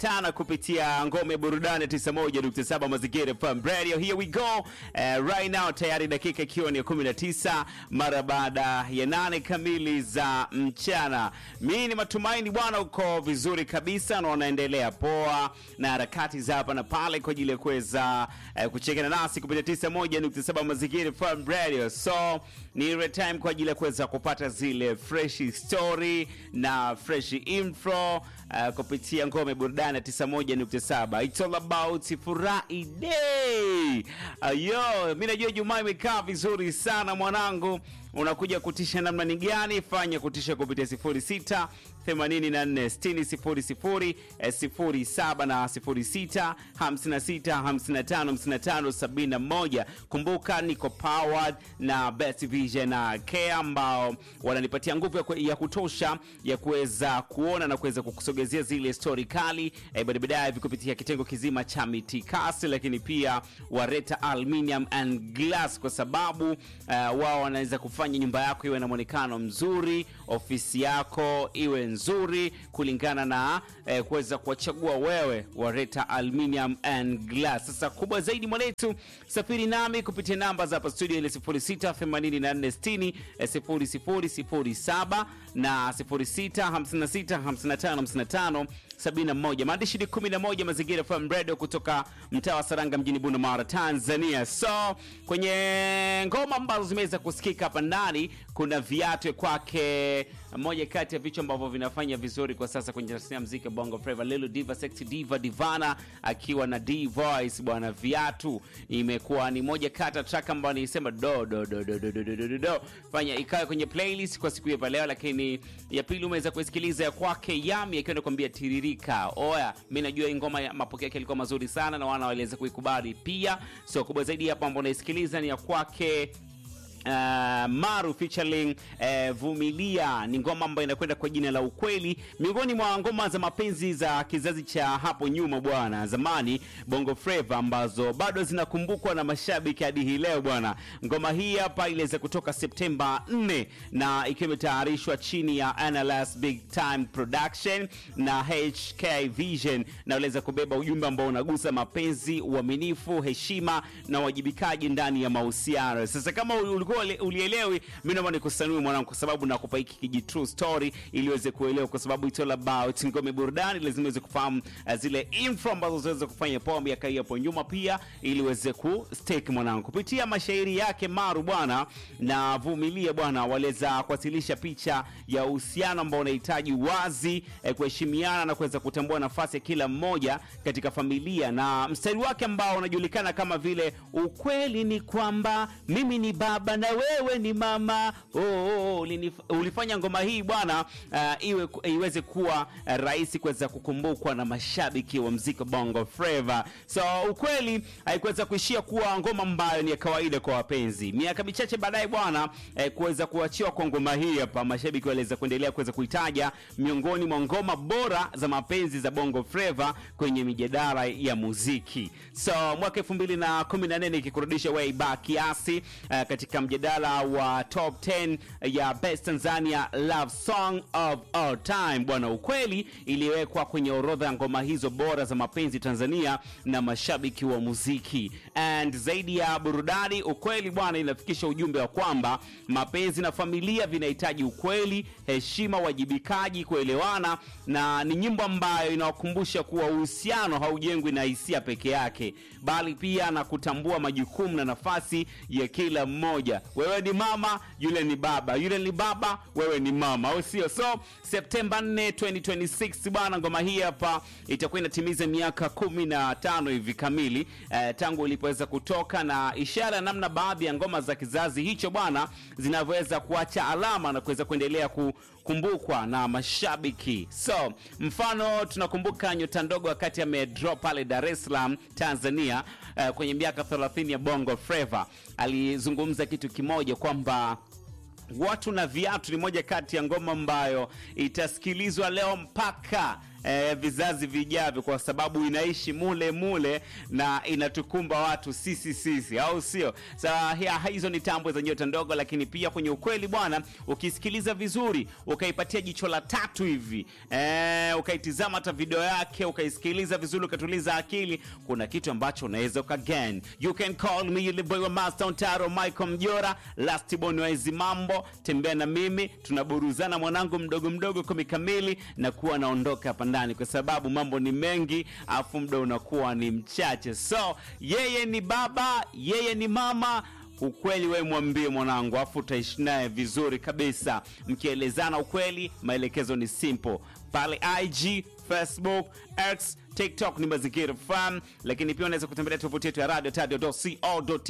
tana kupitia ngome burudani 91.7 mazingira FM radio. Here we go uh, right now, tayari dakika ikiwa ni 19 mara baada ya nane kamili za mchana. Mi ni matumaini bwana uko vizuri kabisa na unaendelea poa na harakati za hapa na pale kwa ajili ya kuweza uh, kuchekana nasi kupitia 91.7 mazingira FM radio. So ni ile time kwa ajili ya kuweza kupata zile fresh story na fresh info uh, kupitia ngome burudani ya 91.7 it's all about furahi day ayo mi najua jumaa imekaa vizuri sana mwanangu unakuja kutisha namna ni gani fanya kutisha kupitia 06 84 60 00 07 na 06 56 55 55 71 kumbuka niko powered na best vision na care ambao wananipatia nguvu ya, ku- ya kutosha ya kuweza kuona na kuweza kukusogezea zile stori kali eh, baada baadaye hivi kupitia kitengo kizima cha mitikasi lakini pia wareta aluminium and glass kwa sababu uh, wao wanaweza kufanya nyumba yako iwe na mwonekano mzuri ofisi yako iwe nzuri kulingana na eh, kuweza kuwachagua wewe wareta aluminium and glass sasa kubwa zaidi mwanetu safiri nami kupitia namba za hapa studio ile 068460 0007 na 06565555 71 maandishi ni 11 mazingira FM radio kutoka mtaa wa Saranga mjini Bunda Tanzania. So kwenye ngoma ambazo zimeweza kusikika hapa ndani kuna viatu kwake, moja kati ya vichwa ambavyo vinafanya vizuri kwa sasa kwenye tasnia ya muziki wa Bongo Flava, Lilo Diva, Sexy Diva, Divana akiwa na D Voice bwana. Viatu imekuwa ni moja kati ya track ambayo nilisema do do do do do do do do do do fanya ikawe kwenye playlist kwa siku ya leo, lakini ya pili umeweza kusikiliza ya kwake Yami akiwa anakuambia tiririka. Oya, mimi najua hii ngoma ya mapokeo yake yalikuwa mazuri sana na wana waliweza kuikubali pia. So kubwa zaidi hapa ambao unaisikiliza ni ya kwake Uh, Maru featuring uh, Vumilia ni ngoma ambayo inakwenda kwa jina la Ukweli, miongoni mwa ngoma za mapenzi za kizazi cha hapo nyuma bwana, zamani Bongo Flava, ambazo bado zinakumbukwa na mashabiki hadi hii leo bwana. Ngoma hii hapa iliweza kutoka Septemba 4 na ikiwa imetayarishwa chini ya Analyst Big Time Production na HK Vision, na iliweza kubeba ujumbe ambao unagusa mapenzi, uaminifu, heshima na uwajibikaji ndani ya mahusiano. Sasa kama ulikuwa uli- ulielewi, mimi naomba nikusanue mwanangu, kwa sababu nakupa hiki kiji true story ili uweze kuelewa, kwa sababu it's all about ngome burudani. Lazima uweze kufahamu uh, zile info ambazo zinaweza kufanya poa miaka hii hapo nyuma, pia ili uweze ku stake mwanangu, kupitia mashairi yake Maru bwana na Vumilia bwana, waliweza kuwasilisha picha ya uhusiano ambao unahitaji wazi, eh, kuheshimiana na kuweza kutambua nafasi ya kila mmoja katika familia, na mstari wake ambao unajulikana kama vile ukweli ni kwamba mimi ni baba na wewe ni mama. Oh, oh, oh, ulinif- ulifanya ngoma hii bwana uh, iwe iweze kuwa uh, rahisi kuweza kukumbukwa na mashabiki wa mziki wa Bongo Flava. So ukweli haikuweza kuishia kuwa ngoma ambayo ni ya kawaida kwa wapenzi. Miaka michache baadaye bwana eh, kuweza kuachiwa kwa ngoma hii hapa, mashabiki waliweza kuendelea kuweza kuitaja miongoni mwa ngoma bora za mapenzi za Bongo Flava kwenye mijadala ya muziki. So mwaka 2014 ikikurudisha way back kiasi uh, katika mjadala wa top 10 ya best Tanzania love song of all time bwana, ukweli iliwekwa kwenye orodha ya ngoma hizo bora za mapenzi Tanzania na mashabiki wa muziki. And zaidi ya burudani, ukweli bwana inafikisha ujumbe wa kwamba mapenzi na familia vinahitaji ukweli, heshima, wajibikaji, kuelewana, na ni nyimbo ambayo inawakumbusha kuwa uhusiano haujengwi na hisia peke yake, bali pia na kutambua majukumu na nafasi ya kila mmoja. Wewe ni mama, yule ni baba, yule ni baba, wewe ni mama, au sio? So Septemba 4 2026 bwana, ngoma hii hapa itakuwa inatimiza miaka kumi na tano hivi kamili eh, tangu ilipoweza kutoka, na ishara ya namna baadhi ya ngoma za kizazi hicho bwana zinavyoweza kuacha alama na kuweza kuendelea kukumbukwa na mashabiki. So mfano tunakumbuka nyota ndogo wakati amedrop pale Dar es Salaam Tanzania, eh, kwenye miaka 30 ya Bongo Flava alizungumza kitu kimoja kwamba watu na viatu ni moja kati ya ngoma ambayo itasikilizwa leo mpaka eh, vizazi vijavyo, kwa sababu inaishi mule mule na inatukumba watu sisi sisi, au sio? Sa so, hizo ni tambo za nyota ndogo, lakini pia kwenye ukweli bwana, ukisikiliza vizuri ukaipatia jicho la tatu hivi eh, ukaitizama hata video yake ukaisikiliza vizuri ukatuliza akili, kuna kitu ambacho unaweza ukagen. You can call me yule boy wa Master Ontaro, Michael Mjora, Last Born wa hizi mambo, tembea na mimi, tunaburuzana mwanangu mdogo mdogo kumi kamili na kuwa naondoka hapa ndani, kwa sababu mambo ni mengi, afu muda unakuwa ni mchache. So yeye ni baba, yeye ni mama ukweli wewe mwambie mwanangu, afu utaishi naye vizuri kabisa, mkielezana ukweli. Maelekezo ni simple pale IG, Facebook, X, TikTok ni Mazingira FM, lakini pia unaweza kutembelea tovuti yetu ya radio